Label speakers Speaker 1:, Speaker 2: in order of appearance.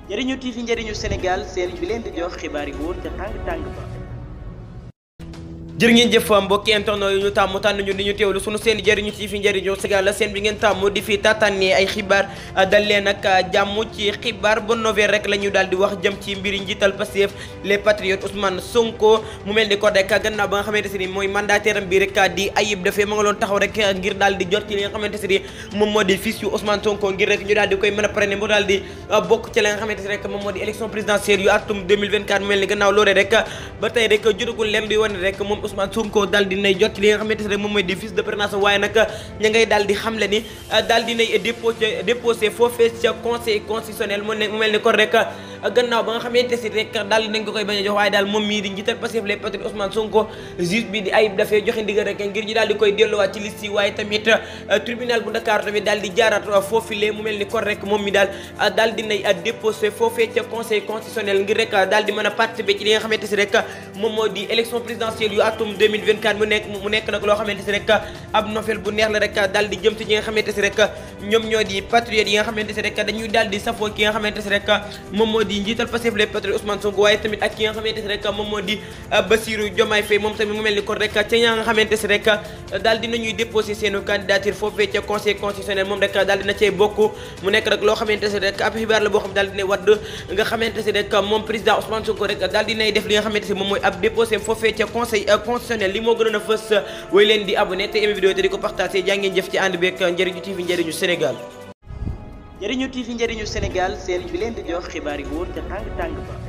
Speaker 1: njëriñu TV njëriñu Sénégal seen bi leen di jox xibaar yi wóor ca tàng tàng ba. jërë ngeen jëf mbokki internet yu ñu tàmm tànn ñu di ñu teewlu sunu seen njëriñu TV njëriñu Sénégal la seen bi ngeen tàmm di fi tàttanee ay xibaar dal leen nag jàmm ci xibaar ba nouvelle rek la ñu daal di wax jëm ci mbiri njiital Pastef les patriotes Ousmane Sonko mu mel ni ko rek gannaaw ba nga xamante si ni mooy mandataire am bi rek di Ayib Daffé ma nga loon taxaw rek ngir daal di jot ci li nga xamante si ni moom moo di fils yu Ousmane Sonko ngir rek ñu daal di koy mën a prene mu daal di bokk ci la nga xamante si rek moom moo di élection présidentielle yu atum 2024 mu mel ni gannaaw loolee rek ba tey rek jotagul leen di wane rek moom Ousmane Sonko daal di nay jot li nga xamante ne moom mooy di fils de parrainage waaye nag ña ngay daal di xamle ni daal di nay déposé déposé foofee ca conseil constitutionnel mu ne mu mel ni kon rek gannaaw ba nga xamante si rek daal di nañ ko koy bañ a jox waaye daal moom mii di njiital Pastef les patriotes Ousmane Sonko juge bi di Ayib Daffé joxe ndigal rek ngir ñu daal di koy delluwaat ci liste yi waaye tamit tribunal bu Dakar tamit daal di jaaraat foofile mu mel ni kon rek moom mi daal daal di nay déposé foofee ca conseil constitutionnel ngir rek daal di mën a participer ci li nga xamante si rek moom moo di élection présidentielle yu atum 2024 mu nekk mu nekk nag loo xamante si rek ab nouvelle bu neex la rek daal di jëm ci ñi nga xamante si rek ñoom ñoo di patriotes yi nga xamante si rek dañuy daal di safoo ki nga xamante si rek moom moo di njiital Pastef les patriotes Ousmane Sonko waaye tamit ak ki nga xamante si rek moom moo di Bassirou Diomaye Faye moom tamit mu mel ni kon rek ca ña nga xamante si rek daal dinañuy déposé seenu candidature foofee ca conseil constitutionnel moom rek daal dina cay bokk mu nekk rek loo xamante si rek ab xibaar la boo xam daal dina wadd nga xamante si rek moom président Ousmane Sonko rek daal dinay def li nga xamante si moom mooy ab déposé foofee ca conseil constitutionnel li moo gënoon a fës way leen di abonné te aimé vidéo te di ko partagé jaa ngeen jëf ci ànd beeg njëriñu TV njëriñu Sénégal njëriñu TV njëriñu Sénégal seen bi leen di jox xibaar yi wóor ca tàng tàng ba